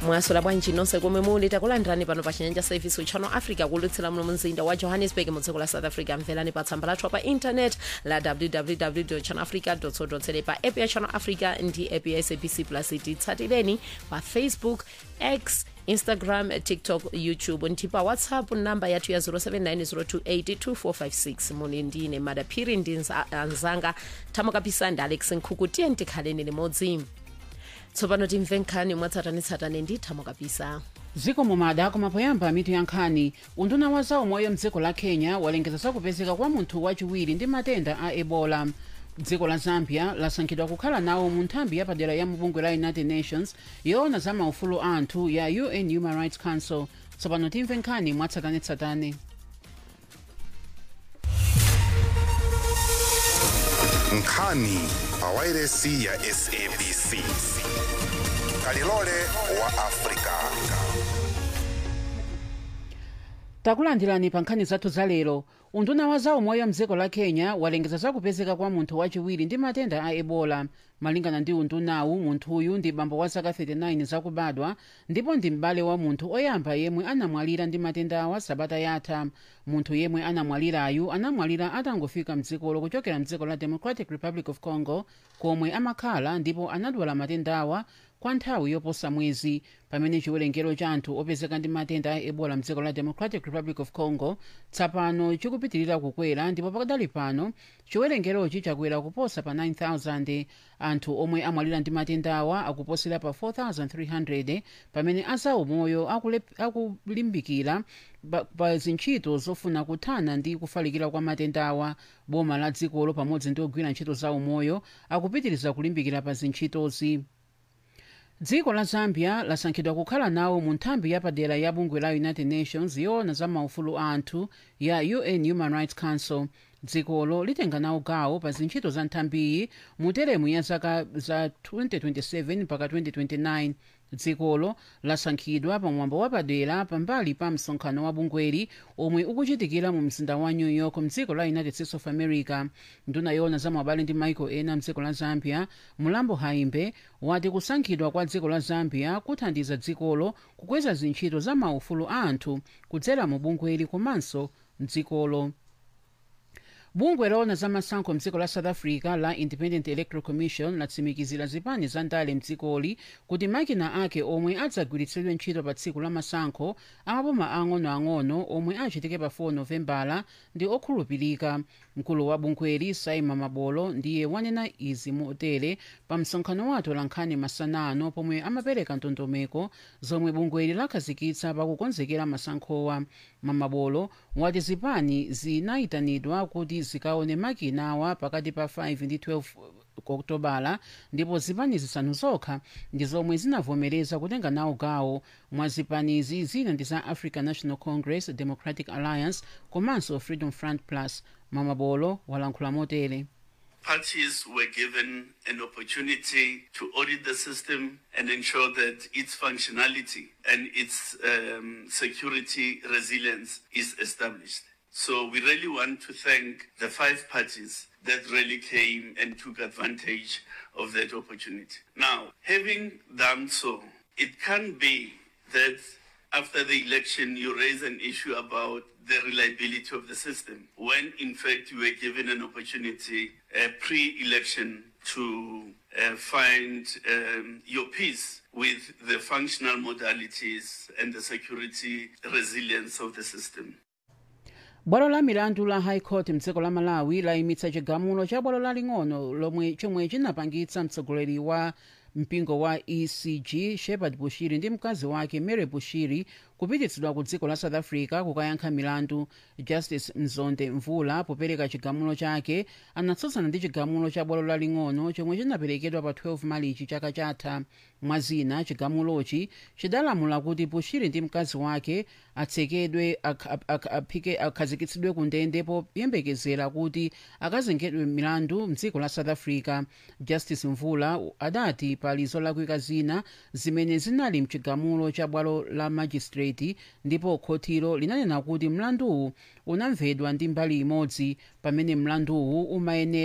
mwasola bwanji nonse komwe muli takulandirani pano pa chinyanja service uchano africa kulutsira muno mumzinda wa johannesburg mu dziko la south africa mverani pa tsamba lathu pa internet la www channelafrica co pa app ya channel africa ndi app ya sabc plus titsatireni pa facebook x instagram tiktok youtube ndi pa whatsapp namba yathu ya 0790282456 muli ndine madaphiri ndi nza- anzanga thamukapisa ndi alex nkhuku tiye tikhaleni limodzi tsopano timve nkhani mwatsatanetsatane ndi thamukapisa dziko mumada koma poyamba mitu ya nkhani unduna wa zaumoyo mdziko la kenya walengeza zakupezeka kwa munthu wachiwiri ndi matenda a ebola dziko la zambia lasankhidwa kukhala nawo mu nthambi yapadera ya mubungwe la united nations yoona za maufulu anthu ya un human rights council tsopano timve nkhani mwatsatanetsatane nkhani pawairesi ya sabc kalilole wa afrika takulandirani pa nkhani zathu za lero unduna wa zaumoyo mdziko la kenya walengeza zakupezeka kwa munthu wachiwiri ndi matenda a ebola malingana ndi undunawu munthuyu ndi bambo wa zaka 39 zakubadwa ndipo ndi m'bale wa munthu oyamba yemwe anamwalira ndi matenda awa sabata yatha munthu yemwe anamwalirayu anamwalira atangofika mdzikolo kuchokera mdziko la democratic republic of congo komwe amakhala ndipo anadwala matenda awa kwa nthawi yoposa mwezi pamene chiwerengero cha anthu opezeka ndi matenda a ebola mdziko la democratic republic of congo tsapano chikupitirira kukwera ndipo pakadali pano chiwerengerochi chakwera kuposa pa 9000 anthu omwe amwalira ndi matenda awa akuposera pa 4300 pamene azaumoyo akulep- akulimbikira pa, pa zintchito zofuna kuthana ndi kufalikira kwa matenda awa boma la dzikolo pamodzi ndi ogwira ntchito za umoyo akupitiriza kulimbikira pa zintchitozi dziko la zambia lasankhidwa kukhala nawo mu nthambi yapadera ya bungwe la united nations yoona za maufulu a anthu ya un human rights council dzikolo litenga nawo gawo pa zintchito za nthambiyi mu teremu ya zaka za 2027 mpaka 2029 dzikolo lasankhidwa pa mwambo wapadera pambali pa msonkhano wa bungweli omwe ukuchitikira mu mzinda wa new york mdziko la united states of america nduna yoona za mwabale ndi maiko ena mdziko la zambia mulambo haimbe wati kusankhidwa kwa dziko la zambia kuthandiza dzikolo kukweza zintchito za maufulu a anthu kudzera mu bungweli komanso mdzikolo bungwe loona za masankho mdziko la south africa la independent electoral commission latsimikizira zipani za ndale mdzikoli kuti makina ake omwe adzagwiritsidwe ntchito pa tsiku la masankho amaboma ang'onoang'ono omwe achitike pa 4 novembala ndi okhulupirika mkulu wa bungweli saima mabolo ndiye wanena izi motere pa msonkhano wa atolankhani masanano pomwe amapereka ndondomeko zomwe bungweli lakhazikitsa pakukonzekera masankhowa mamabolo wati zipani zinayitanidwa kuti zikaone makina awa pakati pa 5 ndi 12 okutobala ndipo zipani zisanu zokha ndi zomwe zinavomereza kutenga nawo gawo mwa zipanizi zina ndi za african national congress democratic alliance komanso freedom front plus mamabolo walankhula motere parties were given an opportunity to audit the system and ensure that its functionality and its um, security resilience is established. So we really want to thank the five parties that really came and took advantage of that opportunity. Now, having done so, it can be that after the election you raise an issue about the reliability of the system when in fact you were given an opportunity uh, pre-election to uh, find um, your peace with the functional modalities and the security resilience of the system. bwalo la milandu la high court mdziko la malawi layimitsa chigamulo cha bwalo laling'ono lomwe chomwe chinapangitsa mtsogoleri wa mpingo wa ecg shepard bushiri ndi mkazi wake mary bushiri kupititsidwa ku dziko la south africa kukayankha milandu justice mzonde mvula popereka chigamulo chake anatsutsana ndi chigamulo cha bwalo laling'ono chomwe chinaperekedwa pa 12 malichi chaka chatha mwazina chigamulochi chidalamula kuti bushiri ndi mkazi wake atsekedwe ak- ak- aphike akhazikitsidwe ku ndende poyembekezera kuti akazengedwe milandu mdziko la south africa justice mvula adati pali zolakwika zina zimene zinali mchigamulo cha bwalo la magistrate ndipo khotilo linanena kuti mlanduwu unamvedwa ndi mbali imodzi pamene mlanduwu umayenera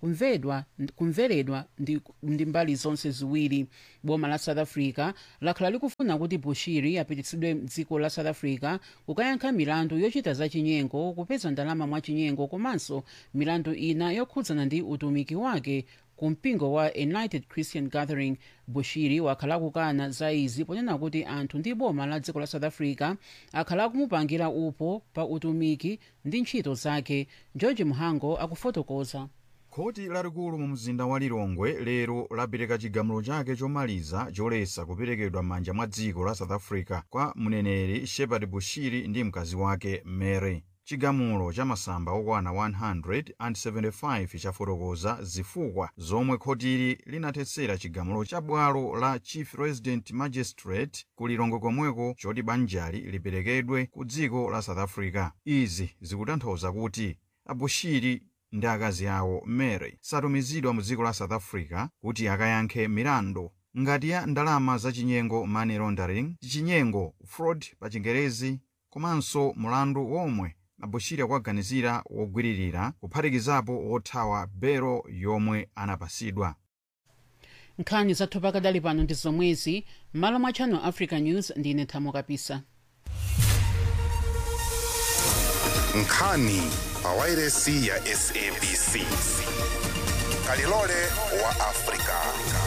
kumvedwa kumveredwa ndi, ndi mbali zonse ziwiri boma la south africa lakhala likufuna kuti bushiri apititsidwe mdziko la south africa kukayankha milandu yochita zachinyengo kupeza ndalama mwachinyengo komanso milandu ina yokhudzana ndi utumiki wake ku mpingo wa united christian gathering bushiri wakhala akukana za izi ponena kuti anthu ndi boma la dziko la south africa akhala akumupangira upo pa utumiki ndi ntchito zake george muhango akufotokoza khoti lalikulu mu mzinda wa lilongwe lero lapereka chigamulo chake chomaliza choletsa kuperekedwa m'manja mwa dziko la south africa kwa mneneri shepard bushiri ndi mkazi wake mary chigamulo cha masamba okwana 175 chafotokoza zifukwa zomwe khotili linathetsera chigamulo cha bwalo la chief resident magistrate ku lilongwe komweko choti banjali liperekedwe ku dziko la south africa izi zikutanthauza kuti abushiri ndi akazi awo mary satumizidwa mu dziko la south africa kuti akayankhe milandu ngati ya ndalama zachinyengo money laundering chinyengo fraud pa chingerezi komanso mulandu womwe abushiri akuganizira wogwiririra kuphatikizapo wothawa belo yomwe anapasidwa nkhani zathu pakadali pano ndi zomwezi m'malo mwa channel africa news ndine thamo kapisa nkhani pa wairesi ya sabc kalilole wa afrika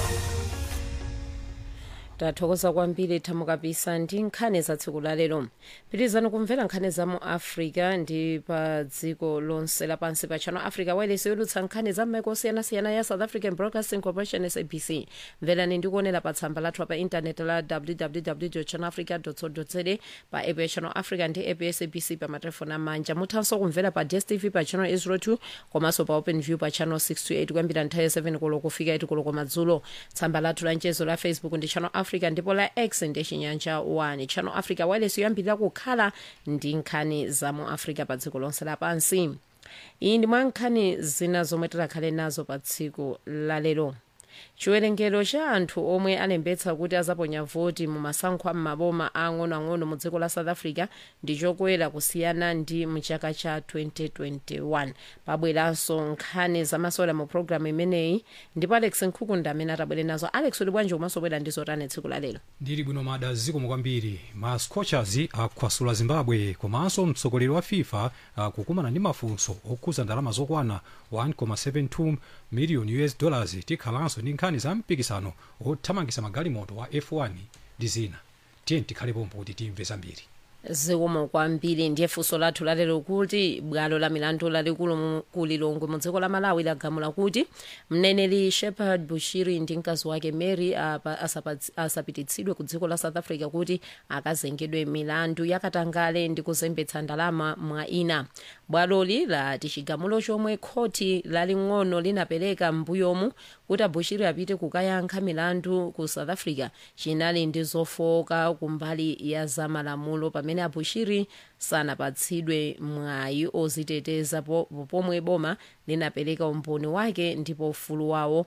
tathokoza kwambiri thamo kapisa ndi nkhani za tsiku la lero pitirizani kumvera nkhani za mu africa ndi pa dziko lonse lapansi pa channel africa wairesi yodutsa nkhani za m'maiko osiyanasiyana ya south african broadcasting corporation sabc mverani ndi kuonera pa tsamba lathu pa intaneti la www channelafrica co za pa app ya channel africa ndi app ya sabc pa matelefoni amanja muthanso kumvera pa dstv pa channel 802 komanso pa open view pa channel 628 kuyambira nthawi ya 7 koloko kufika 8 koloko madzulo tsamba lathu la mchezo la facebook ndi channel africa ndipo la x ndi chinyanja 1 channel africa wireless yoyambirira kukhala ndi nkhani za mu africa pa dziko lonse lapansi iyi ndi mwa nkhani zina zomwe tikhale nazo pa tsiku lalero chiwerengero cha anthu omwe alembetsa kuti azaponya voti mu masankho a m'maboma ang'onoang'ono mu dziko la south africa ndi chokwera kusiyana ndi mchaka cha 2021 pabweranso nkhani zamasewera mu programu imeneyi ndipo alex nkhukunda amene atabwere nazo alex uli bwanji umaso bwera ndi zotani tsiku lalero ndili bwino mada zikomo kwambiri ma scorchers akhwasula zimbabwe komanso mtsogoleri wa fifa akukumana ndi mafunso okhuza ndalama zokwana 1.72 miliyoni us dollars tikhalanso ndi nkhani za mpikisano othamangisa magalimoto wa f1 ndi zina tiye tikhale pompo kuti timve zambiri zikomo kwambiri ndiye funso lathu lalero kuti bwalo la milandu lalikulu mu- ku lilongwe mu dziko la malawi lagamula kuti mneneri shepard bushiri ndi mkazi wake mary apa- asapatsi- asapititsidwe ku dziko la south africa kuti akazengedwe milandu yakatangale ndi kuzembetsa ndalama mwa ina bwaloli lati chigamulo chomwe khoti laling'ono linapereka m'mbuyomu kuti abushiri apite kukayankha milandu ku south africa chinali ndi zofoka kumbali ya zamalamulo pamene abushiri sanapatsidwe mwayi oziteteza po- pomwe boma linapereka umboni wake ndipo ufulu wawo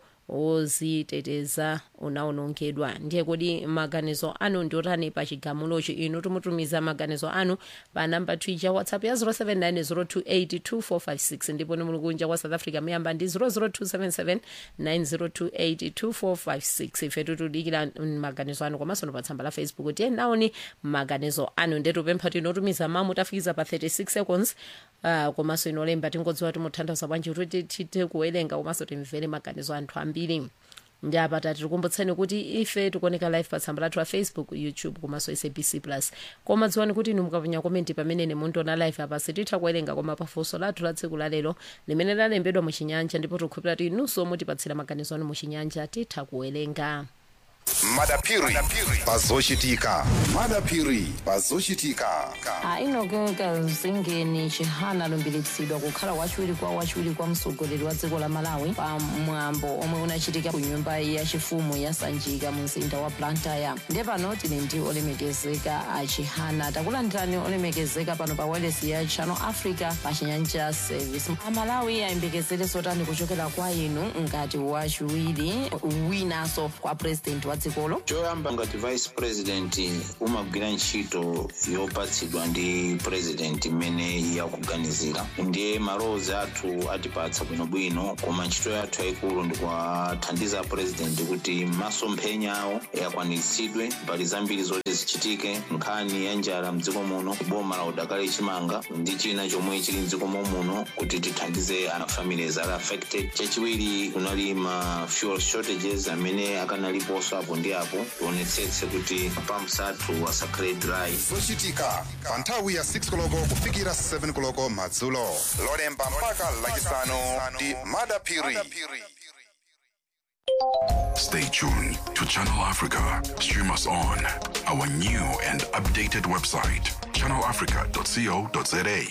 oziteteza unawonongedwa ndiye kodi maganizo anu ndi otani pa chigamulochi inu tumutumiza maganizo anu pa namba twitter whatsapp ya 0790282456 ndipo ni mulungunja kwa south africa muyamba ndi 0027790282456 ife tutudikira maganizo anu komanso no pa tsamba la facebook tiye naoni maganizo anu ndetupempha tinotumiza mamu tafikiza pa 36 seconds uh, komanso inolemba tingodziwa timutanthauza bwanji kuti tithe kuwerenga komanso timvere maganizo anthu ambiri ndi apa tatikumbutseni kuti ife tikuoneka live pa tsamba lathu la facebook youtube komanso sabc plus koma dziwani kuti inu mukaponya komenti pamene ine mundiona live apa sititha kuwerenga koma pafunso lathu la tsiku lalero limene lalembedwa muchinyanja ndipo tikukhulupirira kuti inunso mutipatsira maganizo anu muchinyanja titha kuwerenga madapiri pazochitika madapiri pazochitika ainogeka zingeni chihana alumbiritsidwa kukhala wachiwiri kwa wachiwiri kwa mtsogoleri wa dziko la malawi pa mwambo omwe unachitika ku nyumba yachifumu ya sanjika mu mzinda wa blantyre ndiye pano tili ndi olemekezeka a chihana takulandirani olemekezeka pano pa wireless ya channel africa pa chinyanja service amalawi ayembekezere zotani kuchokera kwa inu ngati wachiwiri winanso kwa president wa dziko dzikolo choyamba ngati vice president umagwira ntchito yopatsidwa ndi president imene yakuganizira ndiye malowozi athu atipatsa bwinobwino koma ntchito yathu yayikulu ndikuwathandiza president kuti masomphenya awo akwaniritsidwe mbali zambiri zoti zichitike nkhani ya njala mdziko muno boma la udakali chimanga ndi china chomwe chili mdziko muno kuti tithandize ana families ali affected chachiwiri kunali ma fuel shortages amene akanaliponso apo ndi apo tionetsetse kuti pumps athu asakhale dry zochitika pa nthawi ya 6 koloko kufikira 7 koloko madzulo lolemba mpaka lachisanu ndi madapiri Stay tuned to Channel Africa. Stream us on our new and updated website, channelafrica.co.za.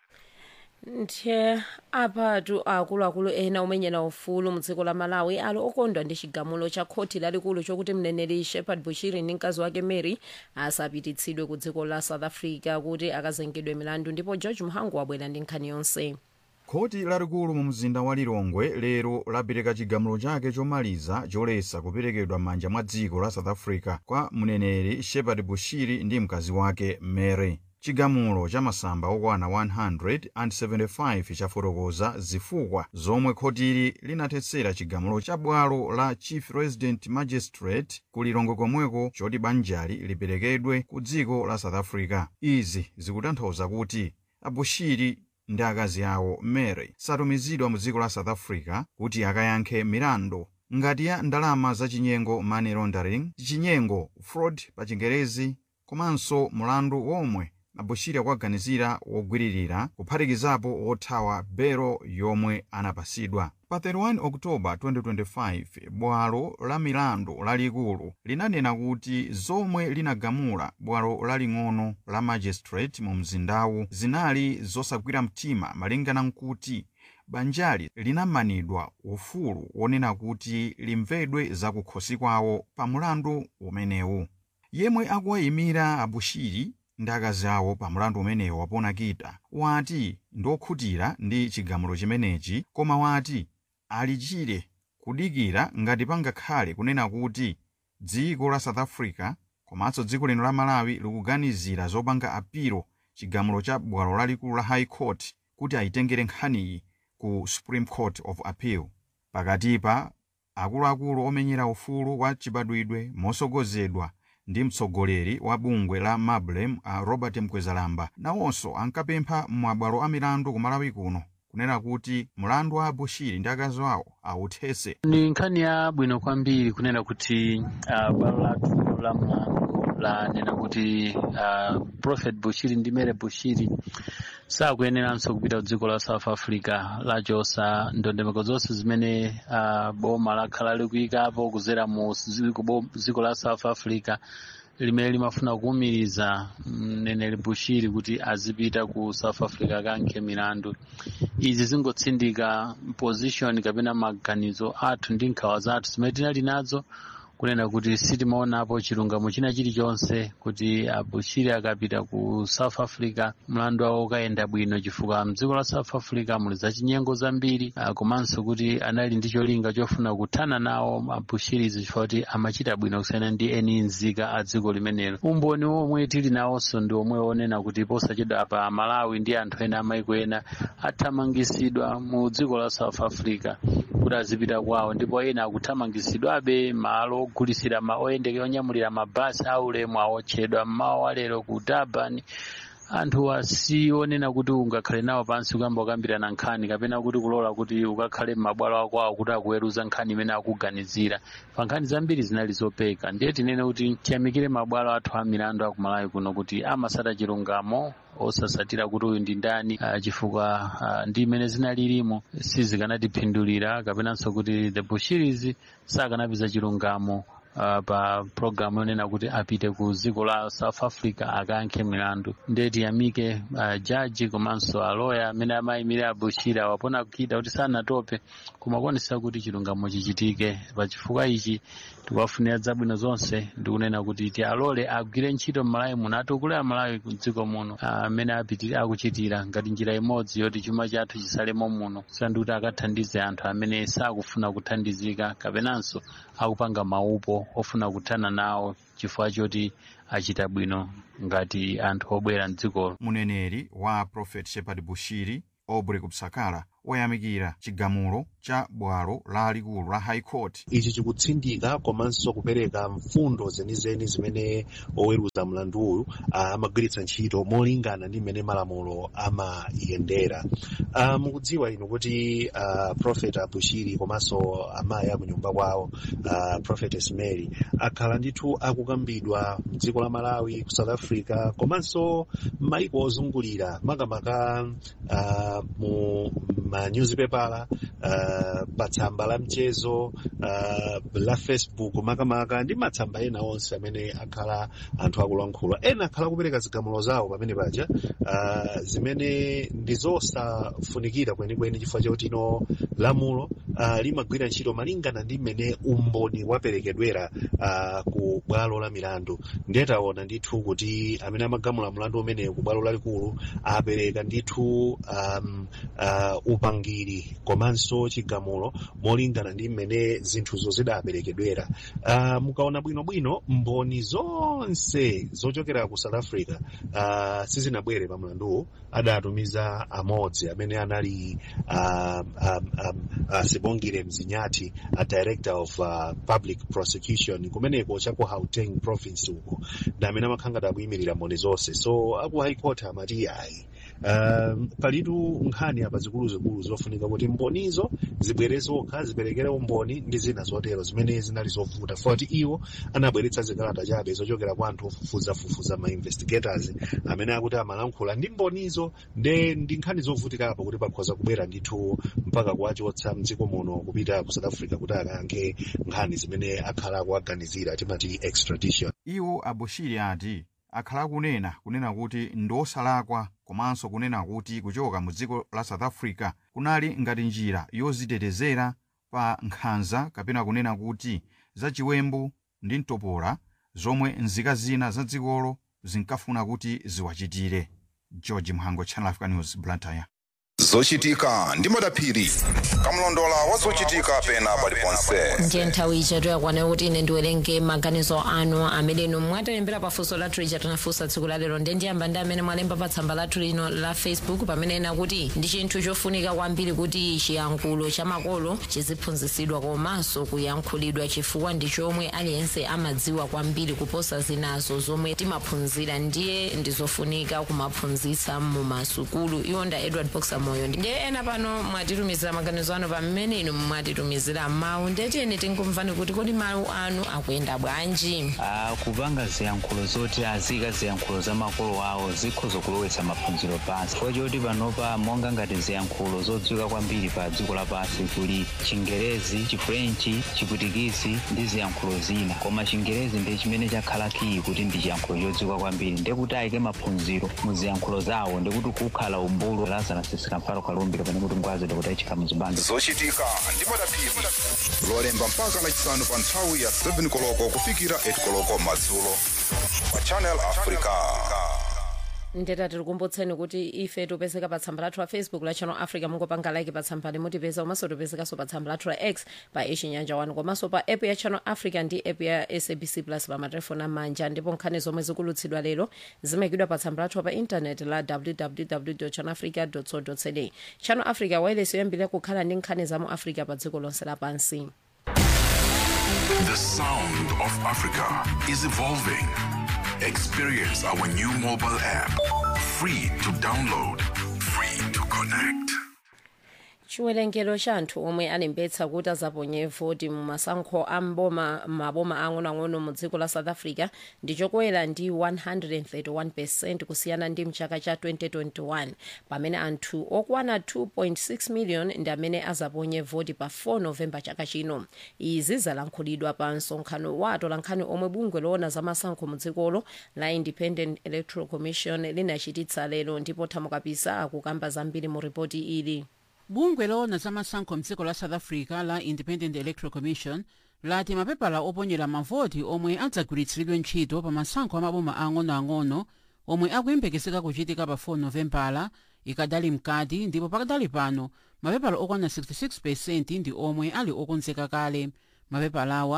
nthe apatu akuluakulu ena omenyera ufulu mdziko la malawi ali okondwa ndi chigamulo cha khoti lalikulu chokuti mneneri shepard bushiri ndi mkazi wake mary asapititsidwe ku dziko la south africa kuti akazengedwe milandu ndipo george muhangu wabwera ndi nkhani yonse khoti lalikulu mu mzinda wa lilongwe lero lapereka chigamulo chake chomaliza choletsa kuperekedwa m'manja mwa dziko la south africa kwa mneneri shepard bushiri ndi mkazi wake mary chigamulo cha masamba okwana 175 chafotokoza zifukwa zomwe khotili linathetsera chigamulo cha bwalo la chief resident magistrate ku lilongwe komweko choti banjali liperekedwe ku dziko la south africa izi zikutanthauza kuti abushiri ndi akazi awo mary satumizidwa mu dziko la south africa kuti akayankhe milandu ngati ya ndalama zachinyengo money laundering chinyengo fraud pa chingerezi komanso mulandu womwe abushiri akuganizira wogwiririra kuphatikizapo wothawa belo yomwe anapasidwa pa 31 oktoba 2025 bwalo la milandu lalikulu linanena kuti zomwe linagamula bwalo laling'ono la magistrate mu mzindawu zinali zosagwira mtima malingana nkuti banjali linamanidwa ufulu wonena kuti limvedwe zakukhosi kwawo pa mulandu umenewu yemwe akuwayimira abushiri ndi akazi awo pa mulandu umenewu waponakita wati ndiokhutira ndi chigamulo chimenechi koma wati alichire kudikira ngati pangakhale kunena kuti dziko la south africa komanso dziko lino la malawi likuganizira zopanga apiro chigamulo cha bwalo lalikulu la high court kuti ayitengere nkhaniyi ku supreme court of appeal pakatipa akuluakulu omenyera ufulu wa chibadwidwe mosogozedwa ndi mtsogoleri wa bungwe la mablem a robert mkwezalamba nawonso ankapempha mabwalo a milandu ku malawi kuno kunena kuti mulandu wa bushiri ndi akazi awo awuthetse ni nkhani ya bwino kwambiri kunena kuti uh, bwalo lathu la mlandu lanena kuti uh, prophet bushiri ndi mere bushiri sakuyeneranso kupita ku dziko la south africa lachosa ndondomeko zonse zimene uh, boma lakhala likuyikapo kuzera mu dziko la south africa limene limafuna kuwumiriza mneneri bushiri kuti azipita ku south africa akankhe milandu izi zingotsindika position kapena maganizo athu ndi nkhawa zathu zimene tinali nazo kunena kuti sitimaonapo chilungamo china chilichonse kuti abushiri akapita ku south africa mlandu wawo ukayenda bwino chifukwa mdziko la south africa muli zachinyengo zambiri komanso kuti anali ndi cholinga chofuna kuthana nawo abushirizi chifukwa kuti amachita bwino kusiyana ndi eni nzika a dziko limenelo umboni omwe tili nawonso ndi omwe onena kuti posachedwa apa malawi ndi anthu ena amaiko ena athamangisidwa mu dziko la south africa kuti azipita kwawo ndipo ena akuthamangisidwabe malo ogulisira ma oyendeke onyamulira mabasi aulemu awotchedwa mmawa wa lero ku durban anthu asionena kuti ungakhale nawo pansi kuyamba kukambirana nkhani kapena kuti kulola kuti ukakhale m'mabwalo akwawo kuti akuweruza nkhani imene akuganizira pa nkhani zambiri zinali zopeka ndiye tinene kuti tiyamikire mabwalo athu a milandu akumalawi kuno kuti amasata chilungamo osasatira kuti uyu ndi ndani uh, chifukwa uh, ndi imene zinalilimo sizikanatipindulira kapenanso kuti the bushiris sakanapeza chilungamo uh, pa programu yonena kuti apite ku dziko la south africa akayankhe milandu ndiye tiyamike uh, jaji komanso aloya amene amayimira abushiri wapona kukita kuti sanatope kumakonesa kuti chilungamo chichitike pa chifukwa ichi tikuwafunira zabwino zonse ndikunena kuti ti alole agwire ntchito mmalawi muno atukule amalawi ku dziko muno amene uh, akuchitira ngati njira imodzi yoti chuma chathu chisalemo muno sandi kuti akathandize anthu amene sakufuna kuthandizika kapenanso akupanga maupo iwo ofuna kuthana nawo chifukwa choti achita bwino ngati anthu obwera mdzikolo muneneri wa prophet shepard bushiri aubrey kupsakala oyamikira chigamulo cha bwalo lalikulu la high court ichi chikutsindika komanso kupereka mfundo zenizeni zimene oweruza mlandu uyu amagwiritsa ntchito molingana ndi mmene malamulo amayendera uh, mukudziwa inu kuti uh, prophet abushiri komanso amayi akunyumba kwawo uh, prophetess mary akhala ndithu akukambidwa mdziko la malawi ku south africa komanso maiko ozungulira makamaka uh, mu manyuzipepala uh, patsamba la mchezo uh, la facebook makamaka ndi matsamba ena onse amene akhala anthu akulankhula ena akhala kupereka zigamulo zawo pamene paja uh, zimene ndi zosafunikira kwenikweni chifukwa chakuti ino lamulo uh, limagwira ntchito malingana ndi mmene umboni waperekedwera uh, ku bwalo la milandu ndiye taona ndithu kuti amene amagamula mlandu umenewu ku bwalo lalikulu apereka ndithu um, uh, upangiri komanso chigamulo molingana ndi mmene zinthuzo zidaperekedwera uh, mukaona bwinobwino mboni zonse zochokera ku south africa uh, sizinabwere pa mlanduwu adatumiza amodzi amene anali uh, um, um, uh, sibongile mzinyati a director of uh, public prosecution kumeneko cha ku gauteng province uko ndi amene amakhanga akuyimirira mboni zonse so aku high court amati ayi um, palitu nkhani apa zikuluzikulu zofunika kuti mbonizo zibwere zokha ziperekere umboni ndi zina zotero zimene zinali zovuta foti iwo anabweretsa zikalata chabe zochokera kwa anthu ofufuzafufuza ma investigators amene akuti amalankhula ndi mbonizo nde ndi nkhani zovutikapo kuti pakhoza kubwera ndithu mpaka kuwachotsa mdziko muno kupita ku south africa kuti akayankhe nkhani zimene akhala akuaganizira timati extradition iwo abushiri ati akhala kunena kunena kuti ndosalakwa komanso kunena kuti kuchoka mu dziko la south africa kunali ngati njira yozitetezera pa nkhanza kapena kunena kuti zachiwembu ndi mtopola zomwe nzika zina za dzikolo zinkafuna kuti ziwachitire george mhango channel africa news blantyre zochitika ndi madaphiri kamlondola wa zochitika pena paliponse ndiye nthawi ija toyakwana kuti ine ndiwerenge maganizo anu amene inu mwatilembera pafunso lathu lija tinafunsa tsiku la lero ndiye ndiyamba ndi amene mwalemba pa tsamba lathu lino la facebook pamene ena kuti ndi chinthu chofunika kwambiri kuti chiyankhulo cha makolo chiziphunzitsidwa komanso kuyankhulidwa chifukwa ndi chomwe aliyense amadziwa kwambiri kuposa zinazo zomwe timaphunzira ndiye ndizofunika kumaphunzitsa mu masukulu iwo nda edward boxer moyo ndiye ena pano mwatitumizira maganizo anu pamene inu mwatitumizira mawu ndetiyeni tikumvani kuti kodi mawu anu akuyenda bwanji Ah, kupanga ziyankhulo zoti azika ziyankhulo za makolo awo zikhoza kulowetsa maphunziro pansi chifukwa choti panopa monga ngati ziyankhulo zodziwika kwambiri pa dziko lapansi kuli chingerezi chifrenchi chiputikisi ndi ziyankhulo zina koma chingerezi ndi chimene chakhala kiyi kuti ndi chiyankhulo chodziwika kwambiri ndekuti ayike maphunziro mu ziyankhulo zawo ndikuti kukhala umbulo lazana sisikamfalo kalumbiro pane kuti ngwazi kuti ayikika muzibando zochitika ndi madaphiri lolemba mpaka lachisanu pa nthawi ya 7 koloko kufikira 8 koloko madzulo pa channel africa ndeta tikukumbutseni kuti ife topezeka pa tsamba lathu la facebook la channel africa mungopanga like pa tsamba limutipeza komanso topezekanso pa tsamba lathu la x pa ichinyanja 1 komanso pa app ya channel africa ndi app ya sabc plus pa matelefoni amanja ndipo nkhani zomwe zikulutsidwa lero zimayikidwa pa tsamba lathu pa intaneti la www channel africa co za channel africa wailesi yoyambirira kukhala ndi nkhani za mu africa pa dziko lonse lapansi The sound of Africa is evolving. Experience our new mobile app. Free to download, free to connect. chiwerengero cha anthu omwe alembetsa kuti azaponye voti mu masankho a mboma maboma ang'onoang'ono mu dziko la south africa ndi chokwera ndi 131 percent kusiyana ndi mchaka cha 2021 pamene anthu okwana 2.6 million ndi amene azaponye voti pa 4 novemba chaka chino izi zalankhulidwa pa msonkhano wa atolankhani omwe bungwe loona za masankho mu dzikolo la independent electoral commission linachititsa lero ndipo thamukapisa akukamba zambiri mu ripoti ili bungwe loona za masankho mdziko la south africa la independent electoral commission lati mapepala oponyera mavoti omwe adzagwiritsidwe ntchito pa masankho amaboma ang'onoang'ono omwe akuyembekezeka kuchitika pa 4 novembala ikadali mkati ndipo pakadali pano mapepala okwana 66 ndi omwe ali okonzeka kale mapepalawa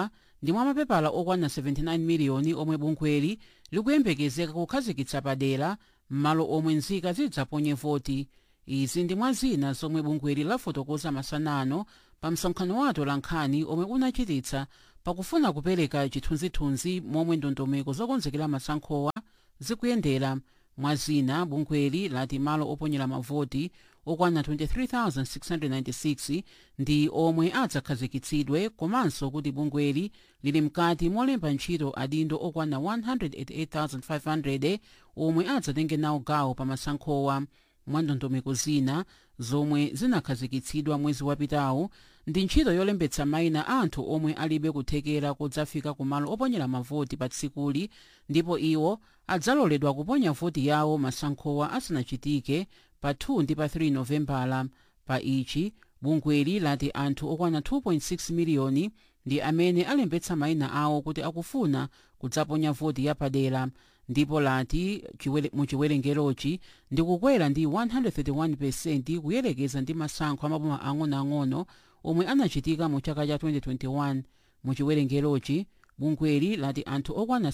ndi mwa mapepala okwana 79 miliyoni omwe bungweli likuyembekezeka kukhazikitsa padera m'malo omwe nzika zidzaponye voti izi ndi mwa zina zomwe bungweli lafotokoza masanano pa msonkhano wato la nkhani omwe unachititsa pakufuna kupereka chithunzithunzi momwe ndondomeko zokonzekera masankhowa zikuyendera mwa zina bungweli lati malo oponyera mavoti okwana 23,696 ndi omwe adzakhazikitsidwe komanso kuti bungweli lili mkati molemba ntchito adindo okwana 188,500 omwe adzatenge nawo gawo pa masankhowa mwa ndondomeko zina zomwe zinakhazikitsidwa mwezi wapitawu ndi ntchito yolembetsa mayina anthu omwe alibe kuthekera kudzafika kumalo oponyera mavoti pa tsikuli ndipo iwo adzaloledwa kuponya voti yawo masankhowa asanachitike pa 2 ndi pa 3 novembala pa ichi bungweli lati anthu okwana 2.6 miliyoni ndi amene alembetsa mayina awo kuti akufuna kudzaponya voti yapadera ndipo lati chiwere- mu chiwerengerochi ndikukwera ndi 131 kuyerekeza ndi masankho amaboma ang'onoang'ono omwe anachitika mu chaka cha 2021 mu chiwerengerochi bungweli lati anthu okwana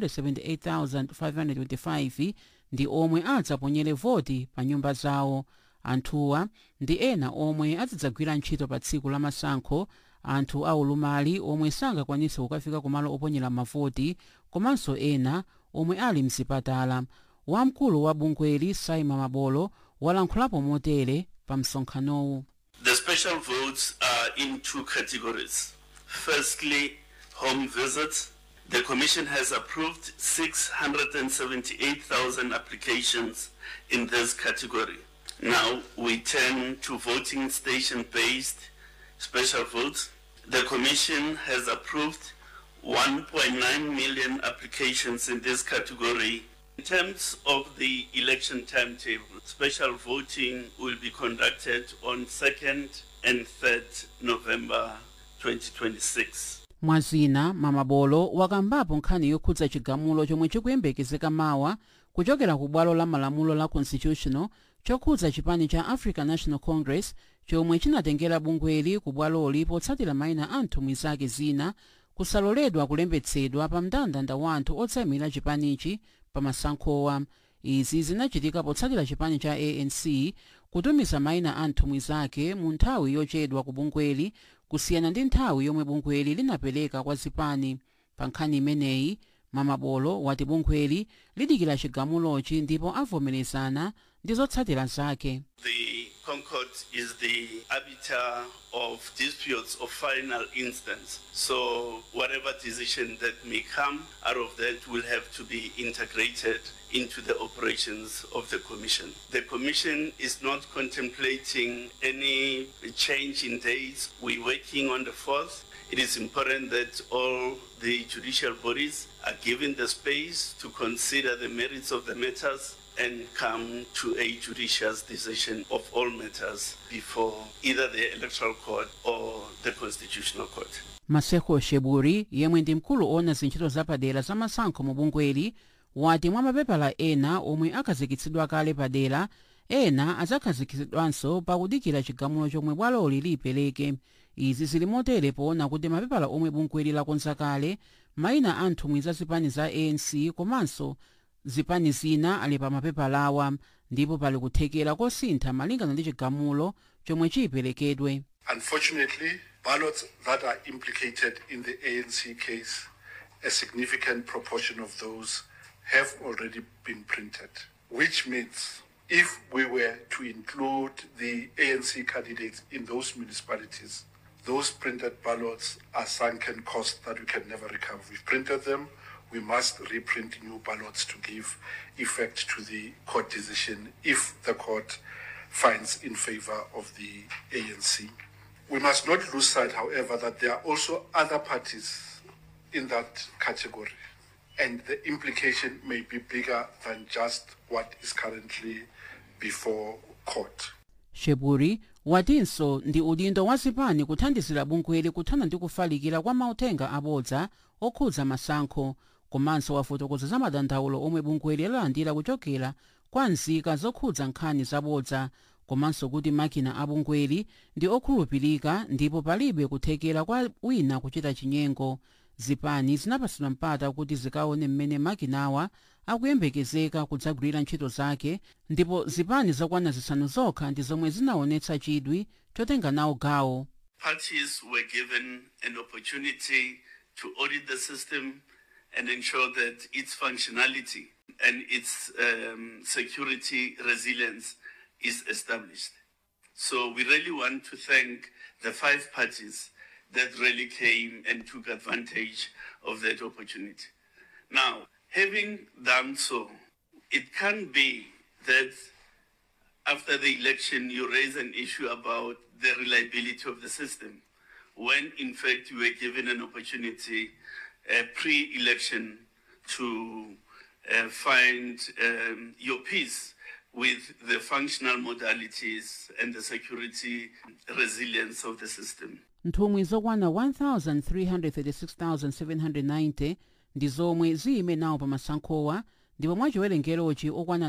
678,525 ndi omwe adzaponyere voti pa nyumba zawo anthuwa ndi ena omwe azidzagwira ntchito pa tsiku la masankho anthu aulumali omwe sangakwanise kukafika kumalo oponyera mavoti komanso ena omwe ali mzipatala wamkulu wa bungweli saima mabolo walankhulapo motere pa msonkhanowu The special votes are in two categories. Firstly, home visits. The Commission has approved 678,000 applications in this category. Now we turn to voting station-based special votes. The Commission has approved 1.9 million applications in this category. In terms of the election timetable, special voting will be conducted on 2nd and 3rd November 2026. mwazina mamabolo wakambapo nkhani yokhudza chigamulo chomwe chikuyembekezeka mawa kuchokera ku bwalo la malamulo la constitutional chokhudza chipani cha african national congress chomwe chinatengera bungweli ku bwaloli potsatira mayina a nthumwi zake zina kusaloledwa kulembetsedwa pa mndandanda wa anthu otsayimira chipanichi pa masankhowa izi zinachitika potsatira chipani cha anc kutumiza mayina a nthumwi zake mu nthawi yochedwa ku bungweli kusiyana ndi nthawi yomwe bungweli linapereka kwa zipani pa nkhani imeneyi mamabolo wati bungweli lidikira chigamulochi ndipo avomerezana ndi zotsatira zake The Concord is the arbiter of disputes of final instance. So whatever decision that may come out of that will have to be integrated into the operations of the Commission. The Commission is not contemplating any change in dates. We're working on the 4th. It is important that all the judicial bodies are given the space to consider the merits of the matters and come to a judicious decision of all matters before either the electoral court or the constitutional court. maseko sheburi yemwe ndi mkulu owona zintchito zapadera za masankho mu bungweli wati mwa mapepala ena omwe akhazikitsidwa kale padera ena adzakhazikitsidwanso pakudikira chigamulo chomwe bwaloli liyipereke izi zili motere poona kuti mapepala omwe bungweli lakonza kale mayina a nthumwi za zipani za anc komanso zipani zina ali pa mapepalawa ndipo pali kuthekera kosintha malingana ndi chigamulo chomwe chiyiperekedwe Unfortunately, ballots that are implicated in the ANC case, a significant proportion of those have already been printed, which means if we were to include the ANC candidates in those municipalities, those printed ballots are sunken costs that we can never recover. We've printed them. We must reprint new ballots to give effect to the court decision if the court finds in favor of the ANC. We must not lose sight, however, that there are also other parties in that category, and the implication may be bigger than just what is currently before court. sheburi watinso ndi udindo wa zipani kuthandizira bungweli kuthana ndi kufalikira kwa mauthenga abodza okhudza masankho komanso wafotokoza za madandaulo omwe bungweli lalandira kuchokera kwa nzika zokhudza nkhani zabodza komanso kuti makina a bungweli ndi okhulupirika ndipo palibe kuthekera kwa wina kuchita chinyengo zipani zinapatsidwa mpata kuti zikaone mmene makinawa akuyembekezeka kudzagwirira ntchito zake ndipo zipani zakwana zisanu zokha ndi zomwe zinaonetsa chidwi chotenga nawo gawo Parties were given an opportunity to audit the system and ensure that its functionality and its um, security resilience is established. So we really want to thank the five parties that really came and took advantage of that opportunity. Now, having done so, it can be that after the election you raise an issue about the reliability of the system, when in fact you were given an opportunity uh, pre-election to uh, find um, your peace with the functional modalities and the security resilience of the system. nthumwi zokwana 1,336,790 ndi zomwe ziyime nawo pa masankhowa ndipo mwa chiwerengerochi okwana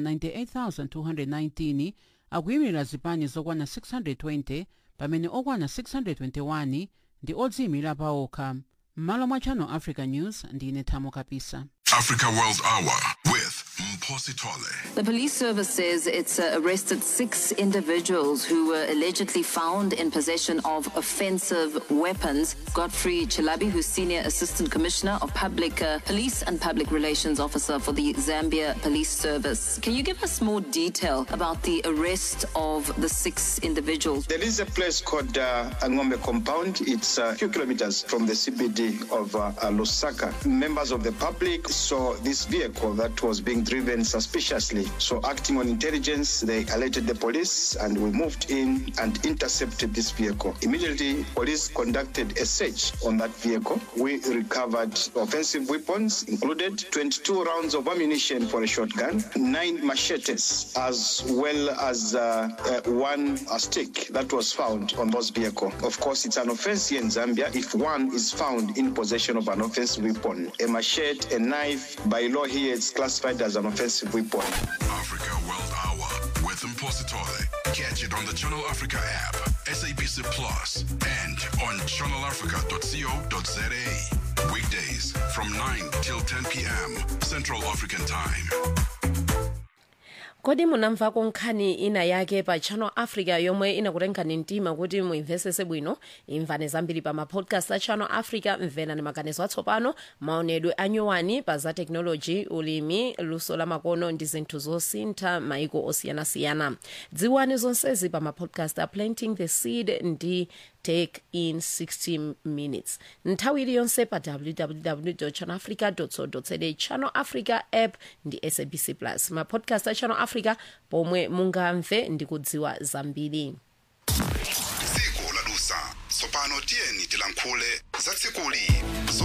98,219 akuyimirira zipani zokwana 620 pamene okwana 621 ndi odziyimira paokha m'malo mwa channel africa news ndine thamo kapisa Africa World Hour with Mposi Tole. The police service says it's uh, arrested six individuals who were allegedly found in possession of offensive weapons. Godfrey Chilabi, who's Senior Assistant Commissioner of Public uh, Police and Public Relations Officer for the Zambia Police Service. Can you give us more detail about the arrest of the six individuals? There is a place called uh, Angombe Compound. It's a few kilometers from the CBD of uh, uh, Lusaka. Members of the public saw this vehicle that was being driven suspiciously. So, acting on intelligence, they alerted the police and we moved in and intercepted this vehicle. Immediately, police conducted a search on that vehicle. We recovered offensive weapons, included 22 rounds of ammunition for a shotgun, nine machetes, as well as uh, uh, one uh, stick that was found on those vehicle. Of course, it's an offense here in Zambia if one is found in possession of an offensive weapon. A machete, a knife, by law here, it's classified as an offensive weapon. Africa World Hour with Mposi Tole. Catch it on the Channel Africa app, SABC Plus, and on channelafrica.co.za. Weekdays from 9 till 10 p.m. Central African Time. kodi munamvako nkhani ina yake pa channel africa yomwe inakutengani mtima kuti muimvesese bwino imvani zambiri pa mapodcast a channel africa mverani maganizo atsopano maonedwe anyowani pa za teknoloji ulimi luso la makono ndi zinthu zosintha maiko osiyanasiyana dziwani zonsezi pa mapodcast a planting the seed ndi take in 60 minutes nthawi iliyonse pa www channelafrica co za channel africa app ndi sabc plus mapodcast a channel africa pomwe mungamve ndi kudziwa zambiri dziko ladusa tsopano tiyeni tilankhule za tsikuli